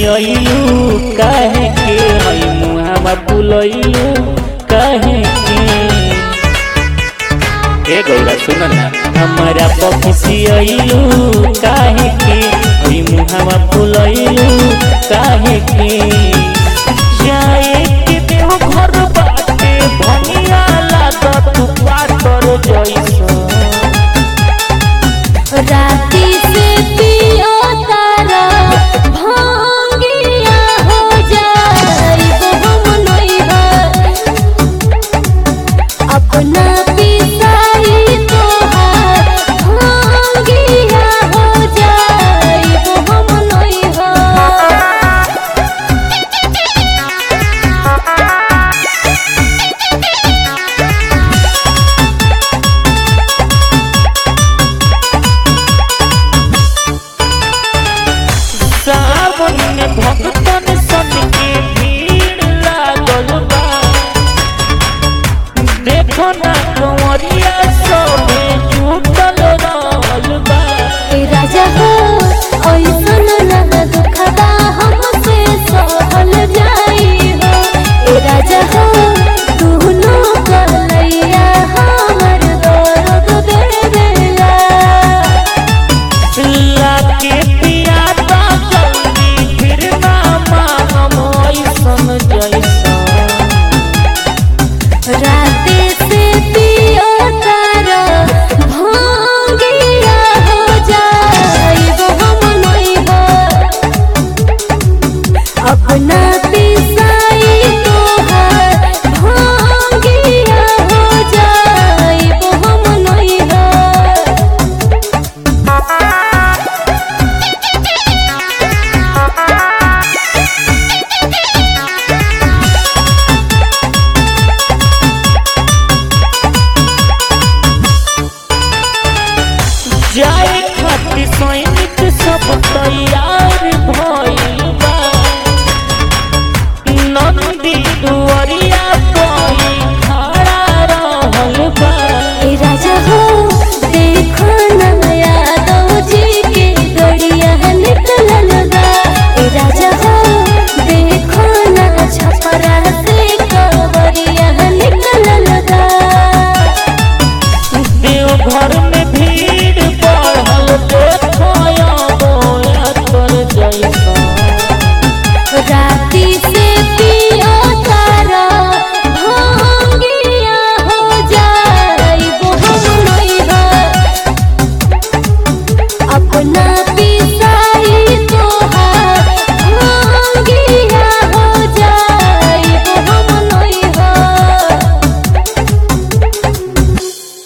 खिसियलू काहे के हई मुहावा फुलैलू काहे के ए गौरा सुन ना हमारा पखिसियलू काहे के हई मुहावा फुलैलू काहे के जाए के देव घर बाटे भनिया लागत पातर जइसन राती से पियो तारा भांगिया हो जाइब हम नैहर अपना पिसाई तोहार भांगिया हो जाइब हम नैहर सावन में भक्तन सन के भीड़ लागल बा देखो ना कंवरिया सबे जुटल रहल बा ए राजा हो ऐसन न दुखदा हमसे सहल जाई हो ए राजा हो दुनो कलैया हमर दर्द देवेला लाके पियाता जल्दी फिर ना मांगम ऐसन जैसन राते से पियो तारा भांगिया हो जाइब हम नैहर अपना पिसाई तोहार भांगिया हो जाइब हम नैहर जाए खातिर सैनिक सब तैयार भइल बा नंदी दुआरिया कोई खड़ा रहल बा ए राजा हो देखो न यादव जी के गड़िया निकलल बा ए राजा हो देखो न छपरा से कवरिया निकलल बा देव घर